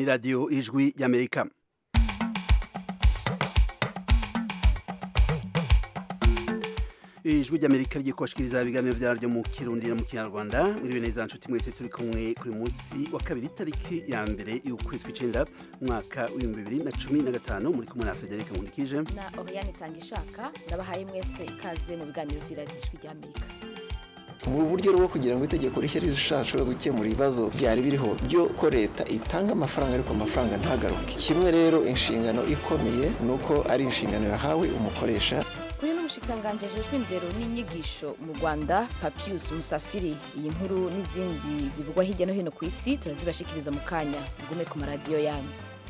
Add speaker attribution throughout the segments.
Speaker 1: radiyo ijwi y'amerika ijwi ry'amerika rigiye kubashikiriza ibiganiro vyaryo mu kirundi no mu kinyarwanda mwiriwe neza nshuti mwese turi kumwe kuri munsi wa kabiri tariki ya mbere y'ukwezi kw'icenda umwaka w'ibihumbi bibiri na cumi na gatanu muri kumwe na federike nkundikije
Speaker 2: na Oriane Tangishaka ndabahaye mwese ikaze mu biganiro vy'iradiyo ijwi ry'Amerika
Speaker 3: ubu buryo rwo kugira ngo itegeko rishya rizashobore gukemura ibibazo byari biriho byo ko leta itanga amafaranga ariko amafaranga ntagaruke kimwe rero inshingano ikomeye ni uko ari inshingano yahawe umukoresha
Speaker 2: uyu ni umushikiranganji ajejwe indero n'inyigisho mu rwanda papius musafiri iyi nkuru n'izindi zivugwa hirya no hino ku isi turazibashikiriza mu kanya mugume ku maradiyo yanyu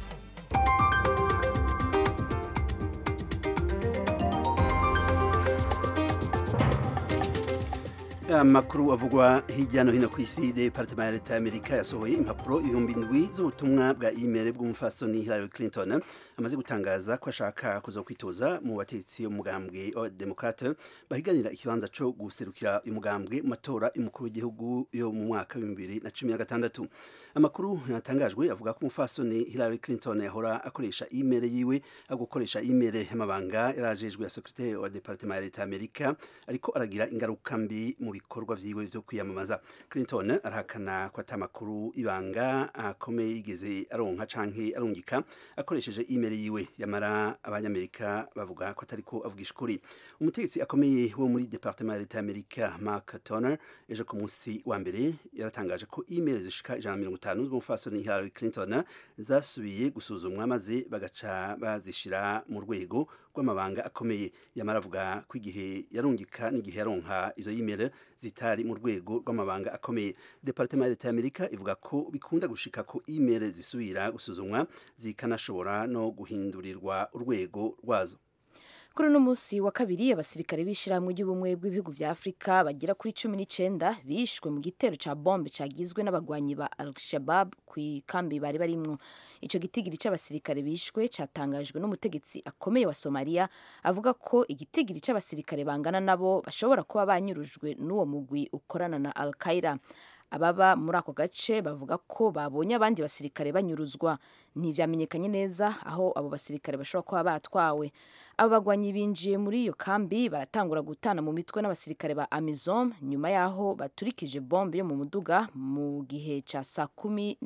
Speaker 1: amakuru avugwa hirya no hino ku isi departement ya leta y'amerika yasohoye impapuro ibihumbi ndwi z'ubutumwa bwa imeri bw'umufasoni hillary clinton amaze gutangaza ko ashaka kuza kwitoza mu bategetsi umugambwe wa demokrate bahiganira ikibanza co guserukira uyu mugambwe mu matora y'umukuru w'igihugu yo mu mwaka w'ibihumbi bibiri na cumi na gatandatu amakuru yatangajwe avuga ko umufasoni hillary clinton yahora akoresha imeri yiwe agukoresha imeri y'amabanga yarajejwe ya sekretari wa departement ya leta y'amerika ariko aragira ingaruka mbi mu bikorwa vyiwe vyo kwiyamamaza clinton arahakana ko ata makuru ibanga akomeye yigeze aronka canke arungika akoresheje imeri yiwe yamara abanyamerika bavuga ko atariko avugisha ukuri umutegetsi akomeye wo muri departement ya leta y'amerika mark turner ejo ku munsi wa mbere yaratangaje ko imeri zishika ijana na mirongo itanu z'umufasoni hillary clinton zasubiye gusuzumwa maze bagaca bazishira mu rwego rw'amabanga akomeye yamara avuga ko igihe yarungika n'igihe yaronka izo imeri zitari mu rwego rw'amabanga akomeye departement ya leta y'amerika ivuga ko bikunda gushika ko imeri zisubira gusuzumwa zikanashobora no guhindurirwa urwego rwazo
Speaker 2: kuri uno munsi wa kabiri abasirikare b'ishyirahamwe ry'ubumwe bw'ibihugu vya afurika bagera kuri cumi n'icenda bishwe mu gitero ca bombe cagizwe n'abagwanyi ba al-shabab ku ikambi bari barimwo ico gitigiri c'abasirikare bishwe catangajwe n'umutegetsi akomeye wa somaliya avuga ko igitigiri c'abasirikare bangana nabo bashobora kuba banyurujwe n'uwo mugwi ukorana na al-qaida ababa muri ako gace bavuga ko babonye abandi basirikare banyuruzwa ntivyamenyekanye neza aho abo basirikare bashobora kuba batwawe abo bagwanyi binjiye muri iyo kambi baratangura gutana mu mitwe n'abasirikare ba amizom nyuma y'aho baturikije bombe yo mu muduga mu gihe ca saa kumi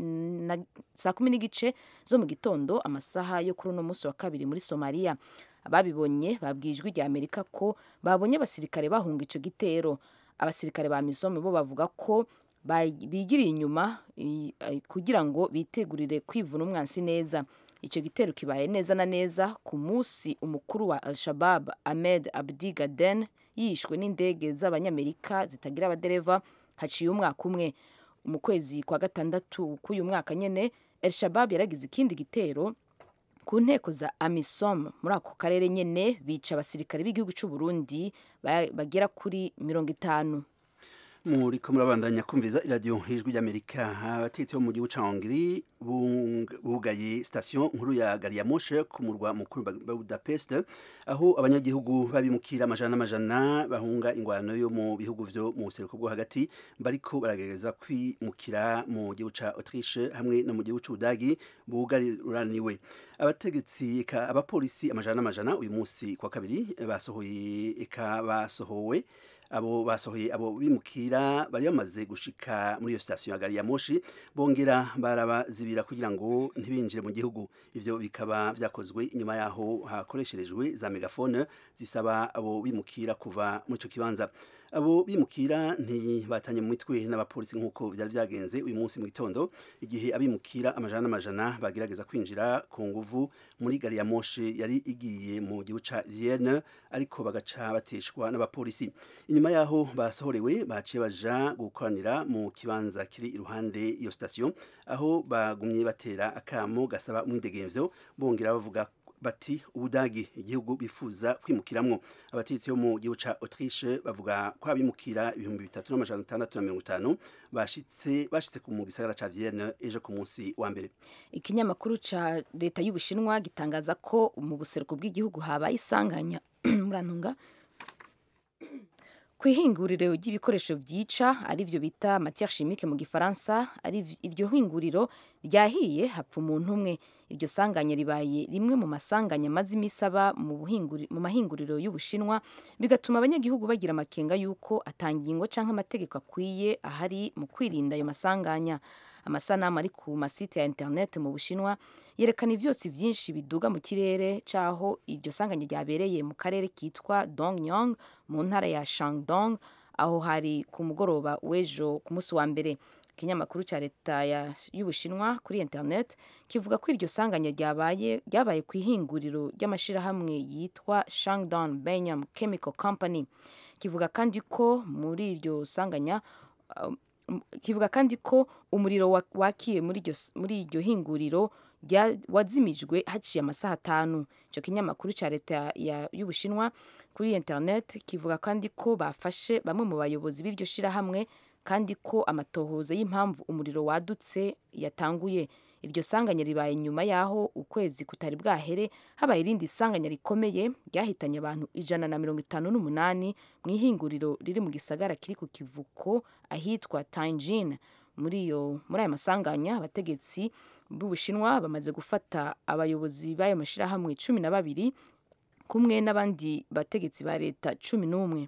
Speaker 2: n'igice zo mu gitondo amasaha yo kuri uno munsi wa kabiri muri somaliya ababibonye babwiye ijwi rya amerika ko babonye abasirikare bahunga ico gitero abasirikare ba amizom bo bavuga ko bigiriye inyuma kugira ngo bitegurire kwivuna umwansi neza icyo gitero kibaye neza na neza ku munsi umukuru wa al-shabab ahmed abdi gaden yishwe n'indege z'abanyamerika zitagira abadereva haciye umwaka umwe mu kwezi kwa gatandatu k'uyu mwaka nyene al-shabab yaragize ikindi gitero ku nteko za amisom muri ako karere nyene bica abasirikare b'igihugu cy'u burundi bagera kuri mirongo itanu
Speaker 1: muriko murabandanya kumviriza iradiyo hejwi ry'amerika abategetsi bo mu gihugu ca hongiri bugaye sitasiyo nkuru ya gari ya moshe ku murwa mukuru wa budapest aho abanyagihugu babimukira amajana n'amajana bahunga ingwano yo mu bihugu vyo mu buseruko bwo hagati bariko baragerageza kwimukira mu gihugu ca autriche hamwe no mu gihugu c'ubudagi bugariraniwe abategetsi eka abapolisi amajana n'amajana uyu munsi kwa kabiri basohoye eka basohowe abo basohoye abo bimukira bari bamaze gushika muri iyo sitasiyo ya gari ya moshi bongera barabazibira kugira ngo ntibinjire mu gihugu ivyo bikaba vyakozwe inyuma yaho hakoresherejwe za megafone zisaba abo bimukira kuva muri ico kibanza abo bimukira ntibatanye mu mitwe n'abapolisi nk'uko vyari vyagenze uyu munsi mu gitondo igihe abimukira amajana n'amajana bagerageza kwinjira ku nguvu muri gari ya moshe yari igiye mu gihugu ca Vienne ariko bagaca bateshwa n'abapolisi inyuma yaho basohorewe baciye baja gukoranira mu kibanza kiri iruhande iyo sitasiyo aho bagumye batera akamo gasaba umwidegemvyo bongera bavuga bati ubudagi igihugu bifuza kwimukiramwo abategetsi bo mu gihugu ca Autriche bavuga ko abimukira ibihumbi bitatu n'amajana atandatu na mirongo itanu bashitse bashitse mu gisagara ca Vienne ejo ku munsi wa mbere
Speaker 2: ikinyamakuru ca leta y'ubushinwa gitangaza ko mu buseruko bw'igihugu habaye isanganya murantunga ku ihinguriro ry'ibikoresho byica arivyo bita matière chimique mu gifaransa ari iryo hinguriro ryahiye hapfa umuntu umwe iryo sanganya ribaye rimwe mu masanganya amaze iminsi aba mu mahinguriro y'ubushinwa bigatuma abanyagihugu bagira amakenga y'uko atangingo canke amategeko akwiye ahari mu kwirinda ayo masanganya amasanamu ari ku masite ya internet mu bushinwa yerekana ivyotsi vyinshi biduga mu kirere caho iryo sanganya ryabereye mu karere kitwa dongyong mu ntara ya shandong aho hari ku mugoroba w'ejo ku munsi wa mbere ikinyamakuru cya leta y'ubushinwa kuri internet kivuga ko iryo sanganya ryabaye ryabaye ku ihinguriro ry'amashyirahamwe yitwa shangdon benyam chemical company kivuga kandi ko muri iryo sanganya uh, kivuga kandi ko umuriro wakiye muri iryo hinguriro wazimijwe haciye amasaha atanu icyo kinyamakuru cya leta y'ubushinwa kuri internet kivuga kandi ko bafashe bamwe mu bayobozi b'iryo shyirahamwe kandi ko amatohoza y'impamvu umuriro wadutse yatanguye iryo sanganya ribaye nyuma y'aho ukwezi kutari bwahere habaye irindi sanganya rikomeye ryahitanye abantu ijana na mirongo itanu n'umunani mu ihinguriro riri mu gisagara kiri ku kivuko ahitwa Tianjin muri iyo muri aya masanganya abategetsi b'ubushinwa bamaze gufata abayobozi b'ayo mashyirahamwe cumi na babiri kumwe n'abandi bategetsi ba leta cumi n'umwe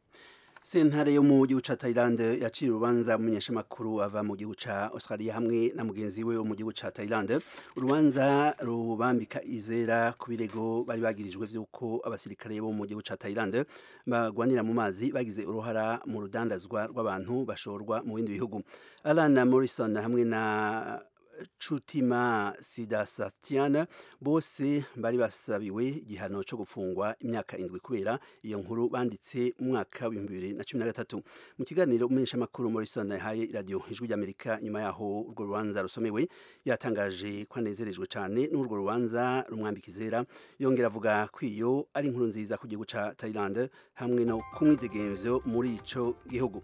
Speaker 1: sentare yo mu gihugu ca Thailand yaciye urubanza umumenyeshamakuru ava mu gihugu ca Australia hamwe na mugenzi we wo mu gihugu ca Thailand urubanza rubambika izera ku birego bari bagirijwe vy'uko abasirikare bo mu gihugu ca Thailand bagwanira mu mazi bagize uruhara mu rudandazwa rw'abantu bashorwa mu bindi bihugu Alan Morrison hamwe na Chutima Sidasastiana bose bari basabiwe igihano cyo gufungwa imyaka indwi kubera iyo nkuru banditse mu mwaka wa 2013 mu kiganiro umenyesha makuru Morrison yahaye radio ijwi ry'Amerika nyuma yaho urwo rubanza rusomewe yatangaje ko anezerejwe cyane n'urwo rubanza rumwambikizera yongera avuga ko iyo ari inkuru nziza ku gihugu ca Thailand hamwe no kumwidegemvyo muri ico gihugu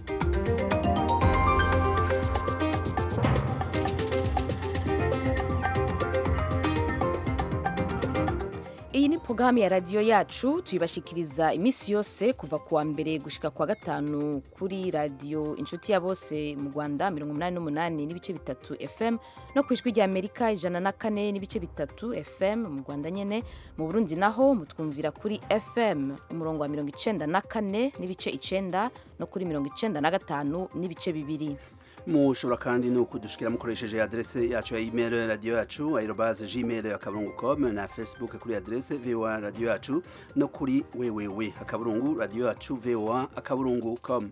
Speaker 2: iyi ni porogaramu ya radiyo yacu tuyibashikiriza iminsi yose kuva ku wa mbere gushika ku wa gatanu kuri radiyo inshuti ya bose mu rwanda mirongo inani n'umunani n'ibice bitatu fm no ku ijwi rya amerika ijana na kane n'ibice bitatu fm mu rwanda nyine mu burundi naho mutwumvira kuri fm umurongo wa mirongo icenda na kane n'ibice icenda no kuri mirongo icenda na gatanu n'ibice bibiri
Speaker 1: mushobora kandi no kudushikira mukoresheje adresse yacu ya email radio yacu aerobase gmail akaburungu com na facebook kuri adresse voa radio yacu no kuri wewewe akaburungu radio yacu voa akaburungu com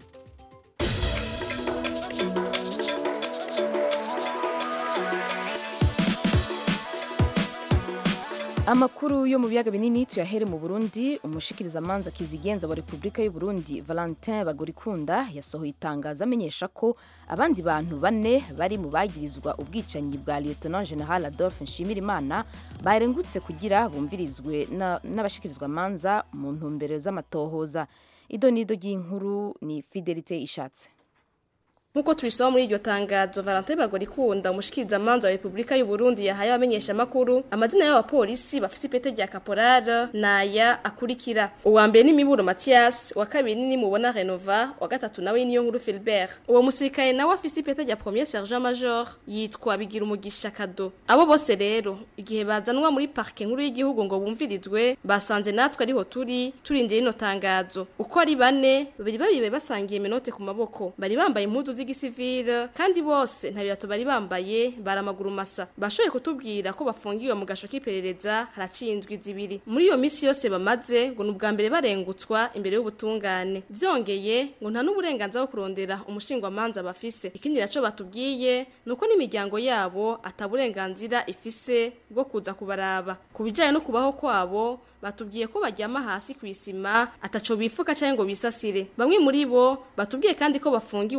Speaker 2: amakuru yo mu biyaga binini tuyahere mu burundi umushikirizamanza kizigenza wa repubulika y'u burundi valentin bagorikunda yasohoye itangazo amenyesha ko abandi bantu bane bari mu bagirizwa ubwicanyi bwa lieutenant general adolphe nshimirimana barengutse kugira bumvirizwe n'abashikirizwamanza mu ntumbero z'amatohoza ido n'ido ry'inkuru ni fidelite ishatse
Speaker 4: Nkuko tubisoma muri iryo tangazo Valentin Bagorikunda umushikirizamanza wa Republika y'u Burundi yahaye abamenyesha makuru amazina y'abapolisi bafise ipete rya caporal naya akurikira uwa mbere ni Miburo Mathias wa kabiri ni Mubona Renova wa gatatu nawe niyo nkuru Philbert uwo musirikare nawe afise ipete rya premier sergent major yitwa Bigira umugisha kado abo bose rero igihe bazanwa muri parke nkuru y'igihugu ngo bumvirizwe basanze natwe ariho turi turindira ino tangazo uko ari bane babiri babiri basangiye menote ku maboko bari bambaye impuzu z'igisivile kandi bose nta birato bari bambaye baramaguru masa bashoboye kutubwira ko bafungiwe mu gasho k'iperereza haraciye indwi zibiri muri iyo misi yose bamaze ngo ni ubwa mbere barengutswa imbere y'ubutungane vyongeye ngo nta n'uburenganzira bwo kurondera umushingwamanza bafise ikindi naco batubwiye ni uko n'imiryango yabo ataburenganzira ifise bwo kuza kubaraba ku bijanye no kubaho kwabo batubwiye ko baryama hasi ku isima ataco bifuka cyangwa ngo bisasire bamwe muri bo batubwiye kandi ko bafungiwe ahasanzwe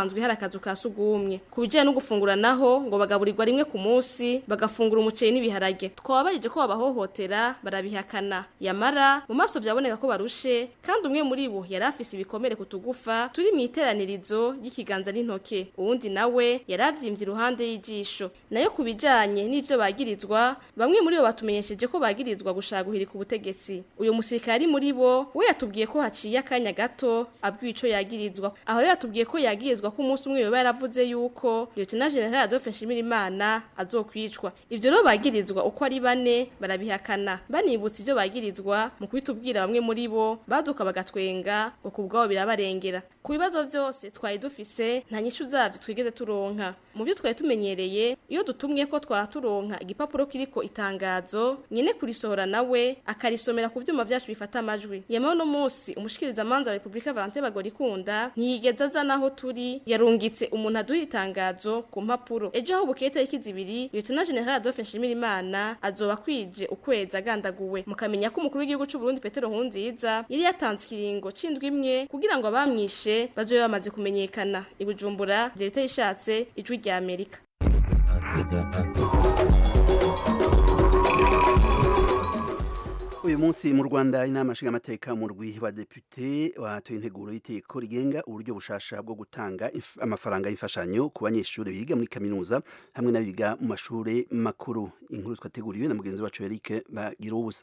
Speaker 4: hasanzwe hari akazu ka sugumwe ku bijyanye no gufungura naho ngo bagaburirwa rimwe ku munsi bagafungura umuceri n'ibiharage twababayeje ko babahohotera barabihakana yamara mu maso byaboneka ko barushe kandi umwe muri bo yari afise ibikomere ku tugufa turi mu iteranirizo ry'ikiganza n'intoke uwundi nawe yari avyimbye iruhande y'ijisho nayo ku bijanye n'ivyo bagirizwa bamwe muri bo batumenyesheje ko bagirizwa gushaka guhirika ubutegetsi uyu musirikare ari muri bo we yatubwiye ko haciye akanya gato abwiwe ico yagirizwa aho rero yatubwiye ko yagirizwa ko umunsi umwe yoba yaravuze yuko Lieutenant General Adolphe Nshimirimana azokwicwa ivyo rero bagirizwa uko ari bane barabihakana banibutsa ivyo bagirizwa mu kubitubwira bamwe muri bo baduka bagatwenga ngo kubwabo birabarengera ku bibazo vyose twari dufise nta nyishu zavyo twigeze turonka mu byo twari tumenyereye iyo dutumye ko twara turonka igipapuro kiriko itangazo nyene kurisohora nawe akarisomera ku vyuma vyacu bifata amajwi yamaho no munsi umushikiriza manza wa Republika Valentin Bagorikunda ntiyigeze aza naho turi yarungitse umuntu aduha itangazo ku mpapuro ejo aho bukeye tariki zibiri Lieutenant General Adolphe Nshimirimana azoba kwije ukwezi agandaguwe mukamenya ko umukuru w'igihugu c'u Burundi Petero Nkurunziza yari yatanze ikiringo c'indwi imwe kugira ngo abamwishe bazobe bamaze kumenyekana ibujumbura Verite yishatse ijwi rya Amerika
Speaker 1: uyu munsi mu rwanda inama nshingamateka mu rwi wa depute watoye integuro y'iteko rigenga uburyo bushasha bwo gutanga if- amafaranga y'imfashanyo ku banyeshuri biga muri kaminuza hamwe n'abiga mu mashuri makuru inkuru twateguriwe na mugenzi wacu Eric bagira ubusa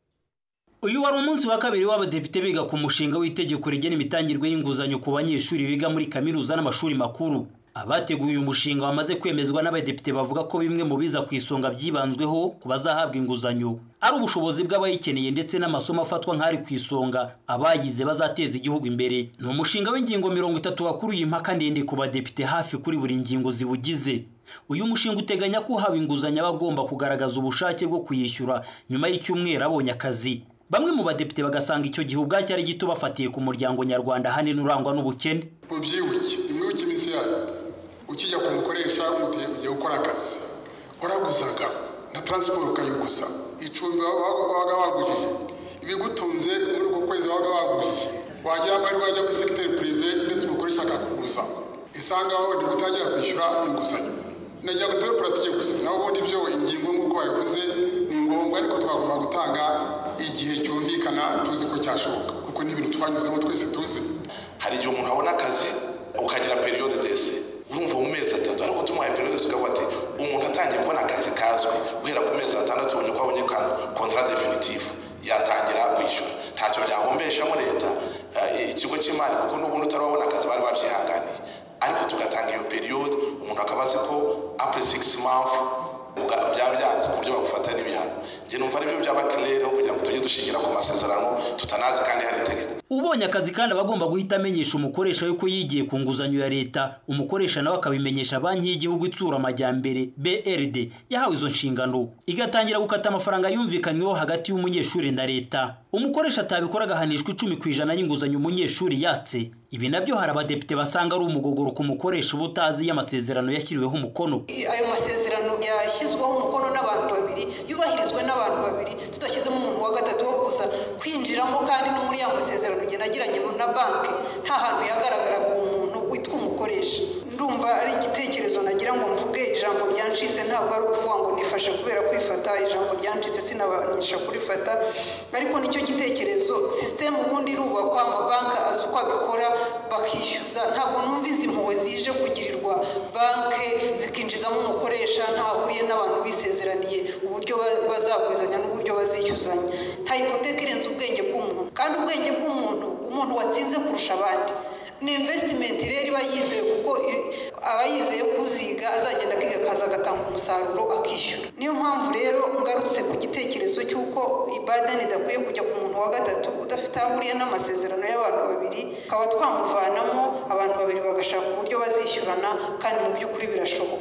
Speaker 5: uyu wari umunsi wa kabiri w'abadepite biga ku mushinga w'itegeko rigena imitangirwe y'inguzanyo ku banyeshuri biga muri kaminuza n'amashuri makuru abateguye uyu mushinga wamaze kwemezwa n'abadepite bavuga ko bimwe mu biza ku isonga byibanzweho ku bazahabwa inguzanyo ari ubushobozi bw'abayikeneye ndetse n'amasomo afatwa nk'ari ku isonga abayize bazateza igihugu imbere ni umushinga w'ingingo mirongo itatu wakuruye impaka ndende ku badepite hafi kuri buri ngingo ziwugize uyu mushinga uteganya ko uhawe inguzanyo aba agomba kugaragaza ubushake bwo kuyishyura nyuma y'icyumweru abonye akazi bamwe mu badepite bagasanga icyo gihe ubwacyo ari gito bafatiye ku muryango nyarwanda ahanini urangwa n'ubukene
Speaker 6: mubyibuke imwibuke iminsi yayo ukijya ku mukoresha ugiye ugiye gukora akazi waraguzaga na taransiporo ukayiguza icumbi wabaga wabaga wagujije ibigutunze muri uko kwezi wabaga wagujije wagira amahirwe wajya muri segiteri purive ndetse umukoresha akakuguza isanga wowe ntigutangira kwishyura inguzanyo nagira ngo tube puratike gusa naho ubundi byo ingingo nk'uko babivuze ni ngombwa ariko twagomba gutanga igihe cyumvikana tuzi ko cyashoboka kuko ni ibintu twanyuzemo twese tuzi
Speaker 7: hari igihe umuntu abona akazi ukagira periyode dese urumva mu mezi atatu ariko tumuhaye periyode tukavuga ati umuntu atangiye kubona akazi kazwi guhera ku mezi atandatu ubonye ko abonye kontara definitive yatangira kwishyura ntacyo byahombeshamo leta eh, ikigo cy'imari kuko n'ubundi utarabona akazi bari babyihanganiye ariko tugatanga iyo periyode umuntu akaba azi ko apure sigisi mafu byaba byanze ku buryo bagufata n'ibihano njye numva aribyo byaba kirere kugira ngo tujye dushingira ku masezerano tutanazi kandi hari itegeko
Speaker 5: ubonye akazi kandi aba agomba guhita amenyesha umukoresha we ko yigiye ku nguzanyo ya leta umukoresha nawe akabimenyesha banki y'igihugu itsura amajyambere brd yahawe izo nshingano igatangira gukata amafaranga yumvikanyweho hagati y'umunyeshuri na leta umukoresha atabikora agahanishwa icumi ku ijana y'inguzanyo umunyeshuri yatse ibi nabyo hari abadepite basanga ari umugogoro ku mukoresha uba utazi iyo amasezerano yashyiriweho umukono
Speaker 8: ayo masezerano yashyizweho umukono n'abantu babiri yubahirizwe n'abantu babiri tudashyizemo umuntu wa gatatu wo kuza kwinjiramo kandi no muri ya masezerano ugenda agiranye na banki nta hantu yagaragaraga umuntu witwa umukoresha ndumva ari igitekerezo nagira ngo mvuge ijambo ryancitse ntabwo ari ukuvuga ngo nifashe kubera kwifata ijambo ryancitse sinabanisha kurifata ariko nicyo gitekerezo sisiteme ubundi irubakwa amabanki azi uko abikora bakishyuza ntabwo numva izi mpuhwe zije kugirirwa banki zikinjizamo umukoresha ntahuriye n'abantu bisezeraniye uburyo bazaguzanya n'uburyo bazishyuzanya nta hipoteka irenze ubwenge bw'umuntu kandi ubwenge bw'umuntu umuntu watsinze kurusha abandi ni invesitimenti rero iba yizeye kuko aba yizeye kuziga azagenda akiga akaza agatanga umusaruro akishyura niyo mpamvu rero ngarutse ku gitekerezo cy'uko ibadani idakwiye kujya ku muntu wa gatatu udafite aho ahuriye n'amasezerano y'abantu babiri tukaba twamuvanamo abantu babiri bagashaka uburyo bazishyurana kandi mu by'ukuri birashoboka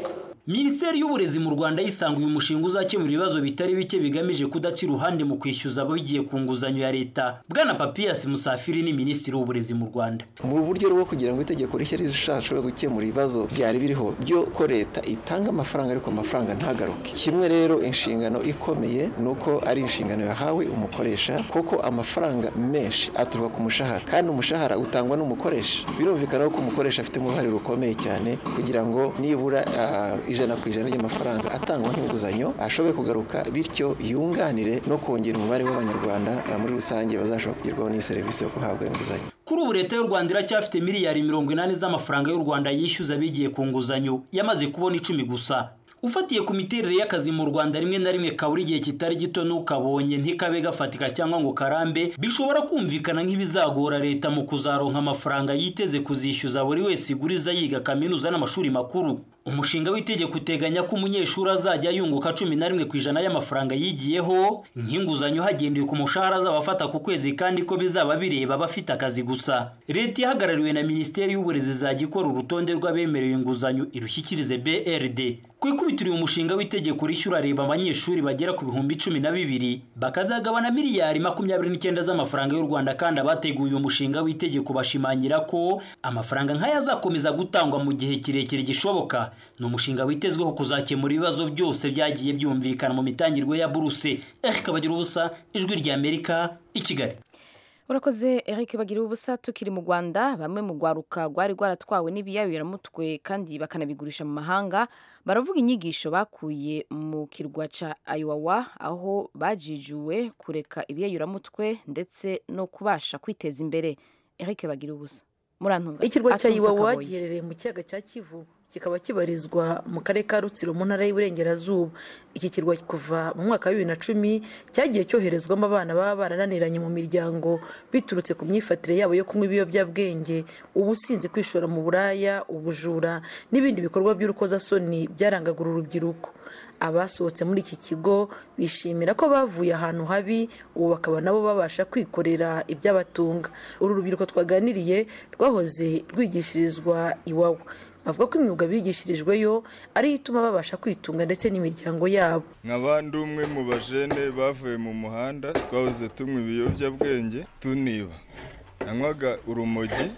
Speaker 5: minisiteri y'uburezi mu rwanda yisanga uyu mushinga uzakemura ibibazo bitari bike bigamije kudaca iruhande mu kwishyuza abagiye ku nguzanyo ya leta bwana papiyasi musafiri ni minisitiri w'uburezi mu rwanda
Speaker 3: mu buryo bwo kugira ngo itegeko rishya rizashobore gukemura ibibazo byari biriho byo ko leta itanga amafaranga ariko amafaranga ntagaruke kimwe rero inshingano ikomeye ni uko ari inshingano yahawe umukoresha kuko amafaranga menshi aturuka ku mushahara kandi umushahara utangwa n'umukoresha birumvikana ko umukoresha afite uruhare rukomeye cyane kugira ngo nibura uh, ijana ku ijana ry'amafaranga atangwa nk'inguzanyo ashobore kugaruka bityo yunganire no kongera umubare w'abanyarwanda uh, muri rusange bazashobora kugerwaho n'iyi serivisi yo guhabwa inguzanyo
Speaker 5: kuri ubu leta y'u rwanda iracyafite miliyari mirongo inani z'amafaranga y'u rwanda yishyuza bigiye ku nguzanyo yamaze kubona icumi gusa ufatiye ku miterere y'akazi mu rwanda rimwe na rimwe kabura igihe kitari gito n'ukabonye ntikabe gafatika cyangwa ngo karambe bishobora kumvikana nk'ibizagora leta mu kuzaronka amafaranga yiteze kuzishyuza buri wese iguriza yiga kaminuza n'amashuri makuru umushinga w'itegeko uteganya ko umunyeshuri azajya yunguka cumi na rimwe ku ijana y'amafaranga yigiyeho nk'inguzanyo hagendewe ku mushahara azaba afata ku kwezi kandi ko bizaba bireba abafite akazi gusa leta ihagarariwe na minisiteri y'uburezi izajya ikora urutonde rw'abemerewe inguzanyo irushyikirize brd ku ikubitiro uyu mushinga w'itegeko rishyura reba abanyeshuri bagera ku bihumbi cumi na bibiri bakazagabana miliyari makumyabiri n'icyenda z'amafaranga y'u rwanda kandi abateguye uyu mushinga w'itegeko bashimangira ko amafaranga nk'aya azakomeza gutangwa mu gihe kirekire gishoboka ni umushinga witezweho kuzakemura ibibazo byose byagiye byumvikana mu mitangirwe ya buruse eric bagira ubusa ijwi rya amerika i kigali
Speaker 2: urakoze eric bagira ubusa tukiri mu rwanda bamwe mu rwaruka rwari rwaratwawe n'ibiyabiramutwe kandi bakanabigurisha mu mahanga baravuga inyigisho bakuye mu kirwa cya ayowa aho bajijuwe kureka ibiyayuramutwe ndetse no kubasha kwiteza imbere eric bagira ubusa murantunga
Speaker 9: ikirwa cya iwawa giherereye mu kiyaga cya kivu kikaba kibarizwa mu karere ka rutsiro mu ntara y'uburengerazuba iki kirwa kuva mu mwaka wa bibiri na cumi cyagiye cyoherezwamo abana baba barananiranye mu miryango biturutse ku myifatire yabo yo kunywa ibiyobyabwenge ubusinzi kwishora mu buraya ubujura n'ibindi bikorwa by'urukozasoni byarangaga uru rubyiruko abasohotse muri iki kigo bishimira ko bavuye ahantu habi ubu bakaba nabo babasha kwikorera iby'abatunga uru rubyiruko twaganiriye rwahoze rwigishirizwa iwawa bavuga ko imyuga bigishirijweyo ariyo ituma babasha kwitunga ndetse n'imiryango yabo
Speaker 10: nk'abandi umwe mu bajene bavuye mu muhanda twahoze tunywa ibiyobyabwenge tuniba nanywaga urumogi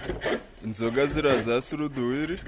Speaker 10: inzoga ziriya za suruduwiri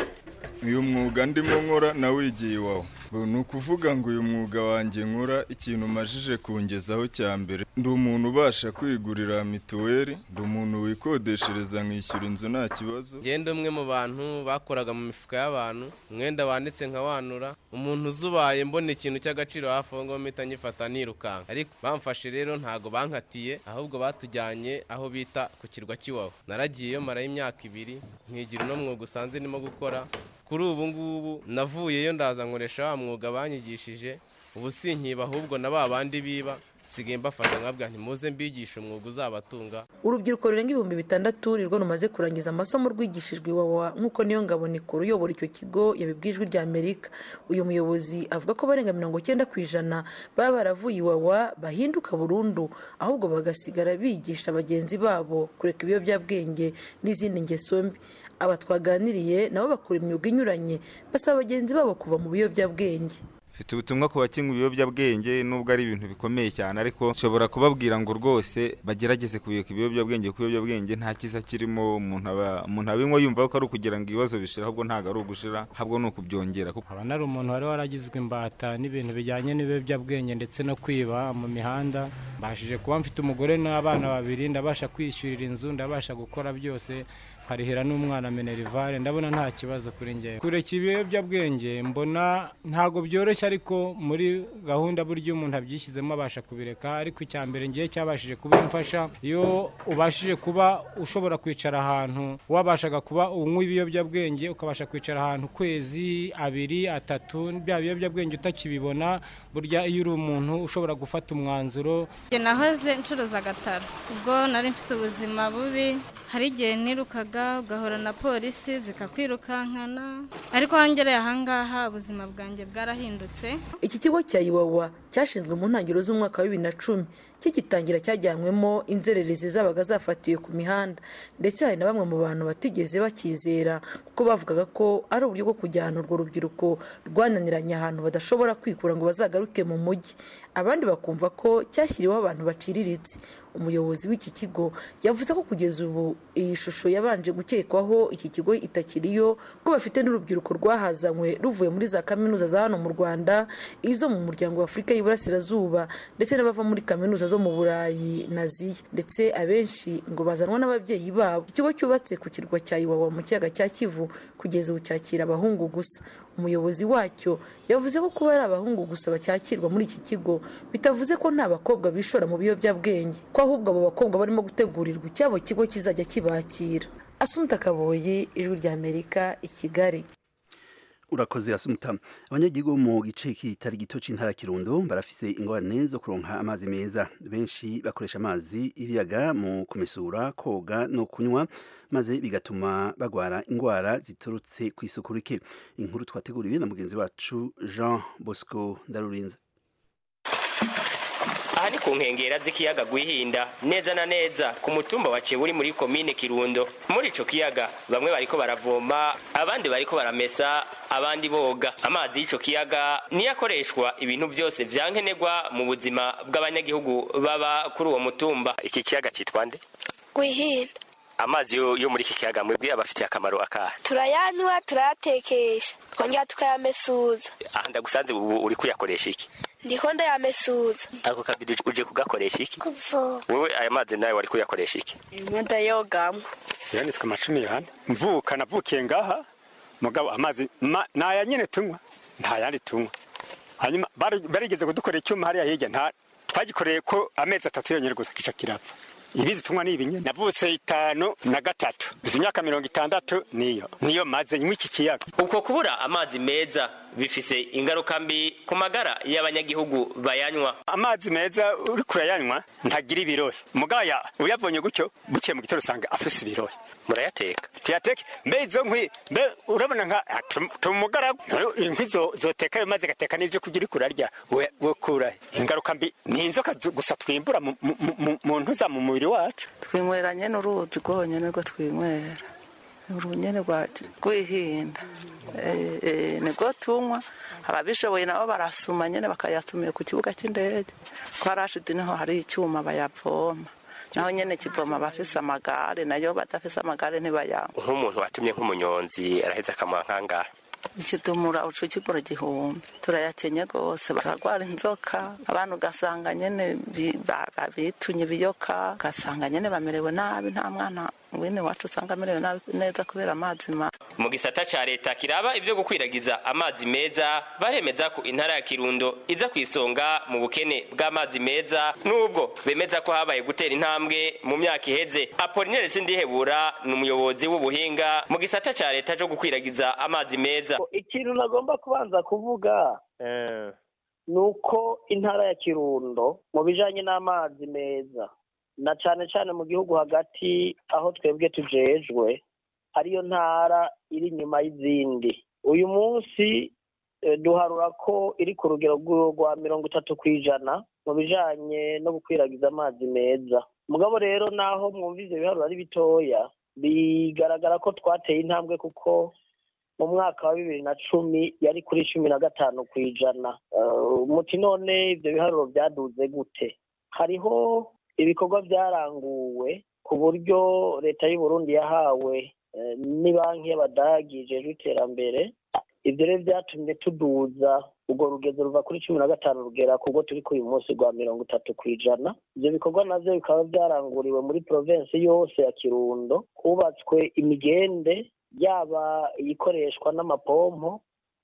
Speaker 10: uyu mwuga ndimo nkora nawigiye iwawe ni ukuvuga ngo uyu mwuga wanjye nkora ikintu umajije kungezaho cya mbere ndi umuntu ubasha kwigurira mituweli ndi umuntu wikodeshereza nkishyura inzu nta kibazo
Speaker 11: ngende umwe mu bantu bakoraga mu mifuka y'abantu umwenda wanditse nkawanura umuntu uzubaye mbona ikintu cy'agaciro hafi aho ngaho mpita nyifata nirukanka ariko bamfashe rero ntabwo bankatiye ahubwo batujyanye aho bita ku kirwa cy'iwawa naragiyeyo marayo imyaka ibiri nkigira uno mwuga usanze ndimo gukora kuri ubu ngubu navuyeyo ndaza nkoresha wa mwuga banyigishije ubu sinkiba ahubwo na ba bandi biba sigaye mbafata nkabwa ntimuze mbigishe umwuga uzabatunga
Speaker 9: urubyiruko rurenga ibihumbi bitandatu nirwo rumaze kurangiza amasomo rwigishijwe iwawa nk'uko niyo ngabo nikoro uyobora icyo kigo yabibwijwe rya amerika uyu muyobozi avuga ko barenga mirongo icyenda ku ijana baba baravuye iwawa bahinduka burundu ahubwo bagasigara bigisha bagenzi babo kureka ibiyobyabwenge n'izindi ngeso mbi aba twaganiriye nabo bakora imyuga inyuranye basaba bagenzi babo kuva mu biyobyabwenge
Speaker 12: mfite ubutumwa ku bakinywa ibiyobyabwenge nubwo ari ibintu bikomeye cyane ariko nshobora kubabwira ngo rwose bagerageze kubika ibiyobyabwenge kuko ibiyobyabwenge nta cyiza kirimo umuntu abinywa yumva ko ari ukugira ngo ibibazo bishira ahubwo ntabwo ari ugushira ahubwo ni ukubyongera
Speaker 13: aba ari umuntu wari waragizwe imbata n'ibintu bijyanye n'ibiyobyabwenge ndetse no kwiba mu mihanda mbashije kuba mfite umugore n'abana babiri ndabasha kwishyurira inzu ndabasha gukora byose nkarihira n'umwana minerivare ndabona nta kibazo kuri ngewe kureka ibiyobyabwenge mbona ntabwo byoroshye ariko muri gahunda buryo umuntu abyishyizemo abasha kubireka ariko icya mbere ngiye cyabashije kubimfasha iyo ubashije kuba ushobora kwicara ahantu wabashaga kuba unywa ibiyobyabwenge ukabasha kwicara ahantu ukwezi abiri atatu bya biyobyabwenge utakibibona burya iyo uri umuntu ushobora gufata umwanzuro
Speaker 14: nahoze ncuruza agataro ubwo nari mfite ubuzima bubi hari igihe nirukaga ugahura na polisi zikakwirukankana ariko wangereye ahangaha ubuzima bwanjye bwarahindutse
Speaker 9: iki kigo cya iwawa cyashinzwe mu ntangiriro z'umwaka wa bibiri na cumi kigitangira cyajyanywemo inzererezi zabaga zafatiwe ku mihanda ndetse hari na bamwe mu bantu batigeze bakizera kuko bavugaga ko ari uburyo bwo kujyana urwo rubyiruko rwananiranye ahantu badashobora kwikura ngo bazagaruke mu mujyi abandi bakumva ko cyashyiriweho abantu baciriritse umuyobozi w'iki kigo yavuze ko kugeza ubu iyi shusho yabanje gukekwaho iki kigo itakiriyo ko bafite n'urubyiruko rwahazanywe ruvuye muri za kaminuza za hano mu rwanda izo mu muryango wa afurika y'iburasirazuba ndetse n'abava muri kaminuza zo mu burayi na ziya ndetse abenshi ngo bazanwa n'ababyeyi babo ikigo cyubatse ku kirwa cya iwawa mu kiyaga cya kivu kugeza ubu cyakira abahungu gusa umuyobozi wacyo yavuze ko kuba ari abahungu gusa bacyakirwa muri iki kigo bitavuze ko nta bakobwa bishora mu biyobyabwenge ko ahubwo abo bakobwa barimo gutegurirwa icyabo kigo kizajya kibakira asumta kaboyi ijwi ry'amerika i kigali
Speaker 1: urakoze asumuta abanyagihugu mu gice kitari gito c'intara kirundo barafise ingorane zo kuronka amazi meza benshi bakoresha amazi ibiyaga mu kumesura koga no kunywa maze bigatuma bagwara ingwara ziturutse ku isuku rike inkuru twateguriwe na mugenzi wacu Jean Bosco Ndarurinze
Speaker 15: aha ni ku nkengera z'ikiyaga gwihinda neza na neza ku mutumba wa uri muri komine kirundo muri ico kiyaga bamwe bariko baravoma abandi bariko baramesa abandi boga amazi y'ico kiyaga niyo akoreshwa ibintu byose vyankenerwa mu buzima bw'abanyagihugu baba kuri uwo mutumba iki kiyaga citwa nde
Speaker 16: gwihinda
Speaker 15: amazi yo, yo muri iki kiyaga mwebwe abafitiye akamaro akahe
Speaker 16: turayanywa turayatekesha twongera tukayamesuza
Speaker 15: aha ndagusanze ubu uri kuyakoresha iki
Speaker 16: ndiko ndayamesuza
Speaker 15: ako kabido uje kugakoresha iki
Speaker 16: kuvoma
Speaker 15: wewe aya mazi nayo wari kuyakoresha iki
Speaker 16: imwe ndayogamwo
Speaker 17: yanditswe amacumi yohani mvuka navukiye ngaha mugabo amazi ma- naya nyene tunywa nta yandi tunywa hanyuma bari- barigeze kudukorera icyuma hariya hirya nta twagikoreye ko amezi atatu yonyine gusa kica kirapfa ibizi tunywa ni ibinyene navutse itanu na gatatu izi myaka mirongo itandatu niyo niyo maze nywa iki kiyaga
Speaker 15: uko kubura amazi meza bifise ingaruka mbi ku magara y'abanyagihugu bayanywa
Speaker 17: amazi meza uri kurayanywa ntagira ibirohe mugaya uyabonye gutyo bukiye mu gitondo usanga afise ibirohe
Speaker 15: murayateka
Speaker 17: tuyateke mbe izo nkwi mbe urabona nka ah, tum- tumugaragu inkwi zo- zoteka ayo mazi gateka n'ivyo kurya uriko urarya we- wokura ingaruka mbi ni inzoka zu- gusa twimbura mu- mu- mu- mu ntuza mu mubiri wacu
Speaker 18: twinywera nyene uruzi rwonyene rwo twinywera urunyene rwa rwihinda Eh, eh, nibwo tunywa ababishoboye nabo barasuma nyene bakayasumiye ku kibuga c'indege ko harashidi niho hari icyuma bayavoma naho nyene kivoma abafise amagare nayo badafise amagare ntibayanywa
Speaker 15: nk'umuntu watumye nk'umunyonzi araheza akamuha nk'angahe
Speaker 18: ikidumura ucu kigura igihumbi turayakenye rwose baragwara inzoka abantu ugasanga nyene bi- ba- ba- bitunye ibiyoka ugasanga nyene bamerewe nabi nta mwana wene wacu usanga amerewe nabi neza kubera amazi ma
Speaker 15: mu gisata ca leta kiraba ivyo gukwiragiza amazi meza baremeza ko intara ya kirundo iza ku isonga mu bukene bw'amazi meza n'ubwo bemeza ko habaye gutera intambwe mu myaka iheze apolinere sindihebura ni umuyobozi w'ubuhinga mu gisata ca leta co gukwiragiza amazi meza
Speaker 19: ikintu nagomba kubanza kuvuga ni uko intara ya kirundo mu bijanye n'amazi meza na cane cane mu gihugu hagati aho twebwe tujejwe ariyo ntara iri inyuma y'izindi uyu munsi eh, duharura ko iri ku rugero rw'u- rwa mirongo itatu ku ijana mu bijanye no gukwiragiza amazi meza mugabo rero naho mwumva ivyo biharuro ari bitoya bigaragara ko twateye intambwe kuko mu mwaka wa bibiri na cumi yari kuri cumi na gatanu ku ijana Eh, muti none ibyo biharuro byaduze gute hariho ibikorwa byaranguwe ku buryo leta y'u Burundi yahawe eh, ni banki y'abadagi ijejwe iterambere ibyo rero byatumye tuduza urwo rugezo ruva kuri cumi na gatanu rugera ku rwo turi kuri uyu munsi rwa mirongo itatu ku ijana ibyo bikorwa navyo bikaba byaranguriwe muri provensi yose ya kirundo hubatswe imigende yaba iyikoreshwa n'amapompo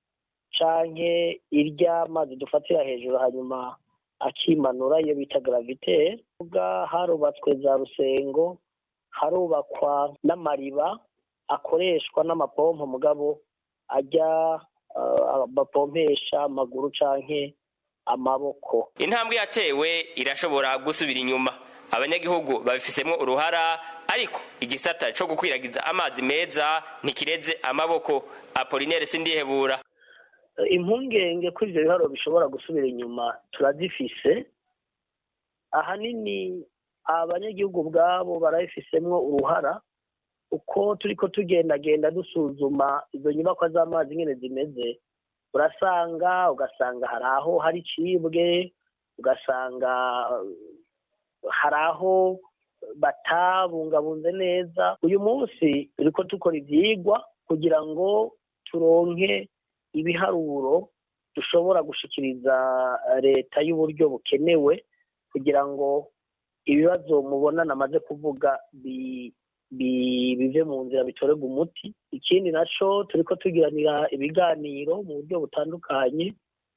Speaker 19: canke iry'amazi dufatira hejuru hanyuma akimanura iyo bita gravitaire ubwa harubatswe za rusengo harubakwa n'amariba akoreshwa n'amapompo mugabo ajya uh, bapompesha amaguru canke amaboko
Speaker 15: intambwe yatewe irashobora gusubira inyuma abanyagihugu babifisemo uruhara ariko igisata co gukwiragiza amazi meza ntikireze amaboko apolinere sindihebura
Speaker 19: impungenge ko ivyo biharuro bishobora gusubira inyuma turazifise ahanini abanyagihugu ubwabo barabifisemwo uruhara uko turi ko tugendagenda dusuzuma izo nyubakwa z'amazi nyine zimeze urasanga ugasanga hari aho hari icibwe ugasanga hari aho batabungabunze neza uyu munsi turi ko dukora ibyigwa kugira ngo turonke ibiharuro dushobora gushikiriza leta y'uburyo bukenewe kugira ngo ibibazo mubona namaze kuvuga bive mu nzira bitorerwa umuti ikindi nacyo turi ko tugiranira ibiganiro mu buryo butandukanye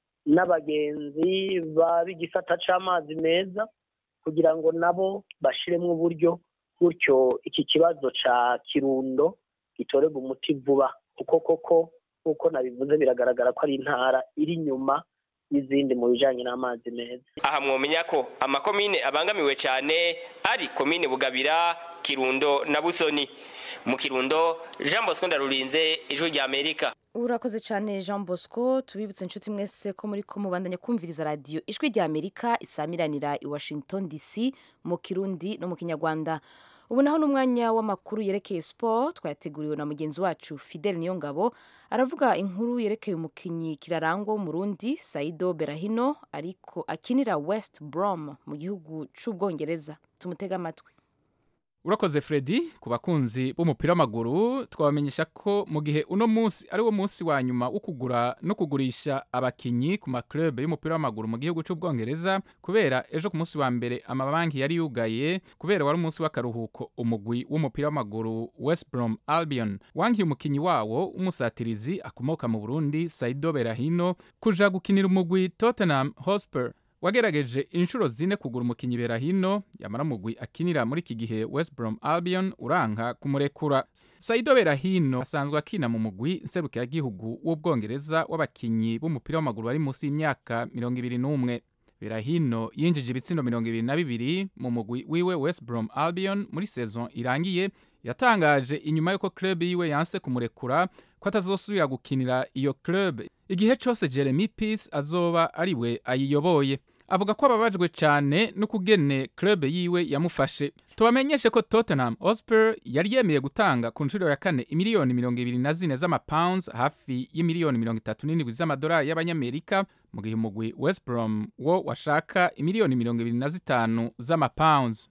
Speaker 19: n'abagenzi b'igisata cy'amazi meza kugira ngo nabo bashyiremo uburyo gutyo iki kibazo cya kirundo gitorerwa umuti vuba kuko koko nk'uko nabivuze biragaragara ko ari intara iri inyuma n'izindi mu bijyanye n'amazi meza
Speaker 15: aha mwomenya ko amakomine abangamiwe cyane ari komine bugabira kirundo na busoni mu kirundo jean bosco ndarurinze ijwi rya amerika
Speaker 2: urakoze cyane jean bosco tubibutse inshuti mwese ko muri ko mubandanya kumviriza radiyo ijwi rya amerika isamiranira i washington dc mu kirundi no mu kinyarwanda ubu naho n'umwanya w'amakuru yerekeye siporo twayateguriwe na mugenzi wacu fidel niyongabo aravuga inkuru yerekeye umukinnyi kirarangwa w'umurundi saido berahino ariko akinira west brom mu gihugu cy'ubwongereza tumutega amatwi
Speaker 20: urakoze Freddy ku bakunzi b'umupira w'amaguru twabamenyesha ko mu gihe uno munsi ari wo munsi wa nyuma wo kugura no kugurisha abakinyi ku maklub y'umupira w'amaguru mu gihugu cy'ubwongereza kubera ejo ku munsi wa mbere amabanki yari yugaye kubera wari umunsi w'akaruhuko umugwi w'umupira w'amaguru West Brom Albion wankiye umukinyi wawo w'umusatirizi akomoka mu Burundi Saido Berahino kuja gukinira umugwi Tottenham Hotspur wagerageje inshuro zine kugura umukinyi berahino yamara mugwi akinira muri iki gihe West Brom Albion uranka kumurekura Saido Berahino asanzwe akina mu mugwi nserukiragihugu w'ubwongereza w'abakinyi b'umupira w'amaguru bari munsi y'imyaka mirongo ibiri n'umwe Berahino yinjije ibitsindo mirongo ibiri na bibiri mu mugwi wiwe West Brom Albion muri saison irangiye yatangaje inyuma y'uko club yiwe yanse kumurekura ko atazosubira gukinira iyo club igihe cyose Jeremy Peace azoba ariwe ayiyoboye avuga ko ababajwe cyane n'ukugene club yiwe yamufashe tubamenyeshe ko Tottenham Hotspur yari yemeye gutanga ku nshuro ya kane imiliyoni mirongo ibiri na zine z'amapounds hafi y'imiliyoni mirongo itatu n'indwi z'amadolari y'abanyamerika mu gihe umugwi West Brom wo washaka imiliyoni mirongo ibiri na zitanu z'amapounds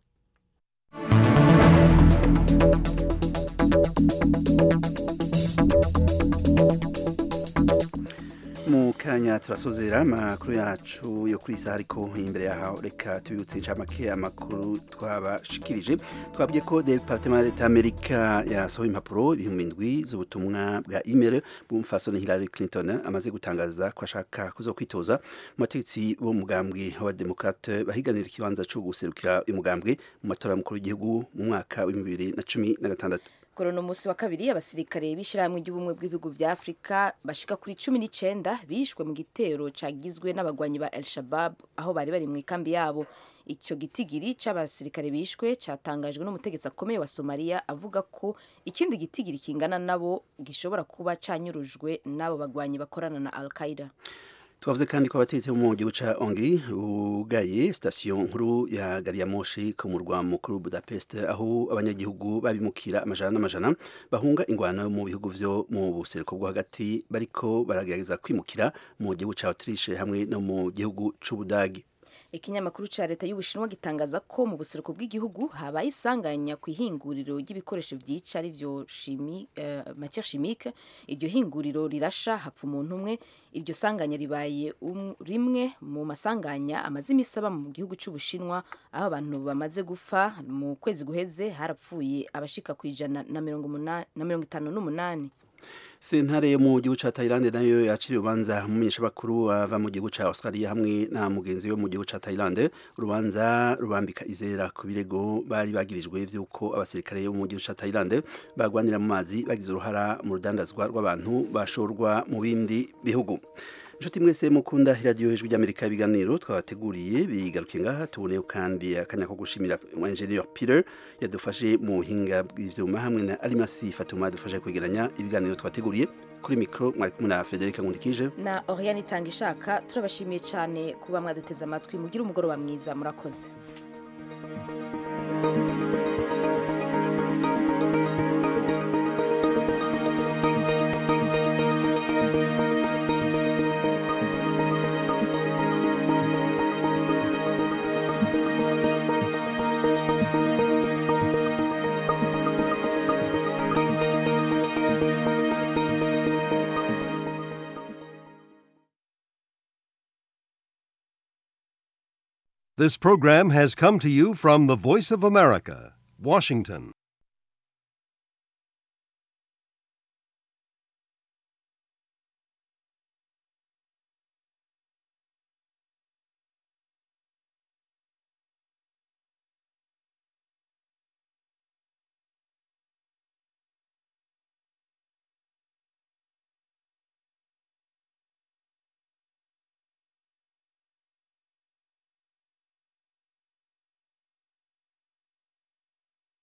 Speaker 1: mu kanya turasozera amakuru yacu yo kuri isaha ariko imbere yaho reka tubibutse inshamake amakuru twabashikirije twabwiye ko departement ya leta y'amerika yasohoye impapuro ibihumbi indwi z'ubutumwa bwa email bw'umufasoni hillary clinton amaze gutangaza ko ashaka kuzo kwitoza mu bategetsi b'umugambwe w'abademokrate bahiganira ikibanza cyo guserukira uyu mugambwe mu matora y'umukuru w'igihugu mu mwaka w'ibihumbi bibiri na cumi na gatandatu
Speaker 2: kuri uno munsi wa kabiri abasirikare b'ishyirahamwe ry'ubumwe bw'ibihugu bya afurika bashika kuri cumi n'icyenda bishwe mu gitero cagizwe n'abagwanyi ba el shabab aho bari bari mu ikambi yabo icyo gitigiri cy'abasirikare bishwe cyatangajwe n'umutegetsi akomeye wa somaliya avuga ko ikindi gitigiri kingana nabo gishobora kuba canyurujwe n'abo bagwanyi bakorana na al qaida
Speaker 1: twavuze kandi ko abategetsi bo mu gihugu ca Hongrie bugaye sitasiyo nkuru ya gari ya moshi ku murwa mukuru Budapest aho abanyagihugu babimukira amajana n'amajana bahunga ingwano mu bihugu vyo mu buseruko bwo hagati bariko baragerageza kwimukira mu gihugu ca Autriche hamwe no mu gihugu c'Ubudagi
Speaker 2: ikinyamakuru cya leta y'ubushinwa gitangaza ko mu buseruko bw'igihugu habaye isanganya ku ihinguriro ry'ibikoresho byica ari byo shimi, uh, matière chimique iryo hinguriro rirasha hapfa umuntu umwe iryo sanganya ribaye um, rimwe mu masanganya amaze iminsi aba mu gihugu cy'ubushinwa aho abantu bamaze gupfa mu kwezi guheze harapfuye abashika ku ijana na mirongo itanu n'umunani
Speaker 1: sentare yo mu gihugu ca Thailand nayo yaciriye urubanza umumenyeshamakuru ava mu gihugu ca Australia hamwe na mugenzi we mu gihugu ca Thailand urubanza rubambika izera ku birego bari bagirijwe vy'uko abasirikare bo mu gihugu ca Thailand bagwanira mu mazi bagize uruhara mu rudandazwa rw'abantu bashorwa mu bindi bihugu inshuti mwese mukunda iradiyo hejuru ry'amerika ibiganiro twabateguriye bigaruke ngaha tuboneyeho kandi akanya ko gushimira engineer peter yadufashe mu buhinga bw'ivyuma hamwe na alimasi fatuma yadufashe kwegeranya ibiganiro twateguriye kuri mikoro mwari kumwe na federica nkundikije
Speaker 2: na oriane itanga ishaka turabashimiye cyane kuba mwaduteze amatwi mugire umugoroba mwiza murakoze
Speaker 21: This program has come to you from the Voice of America, Washington.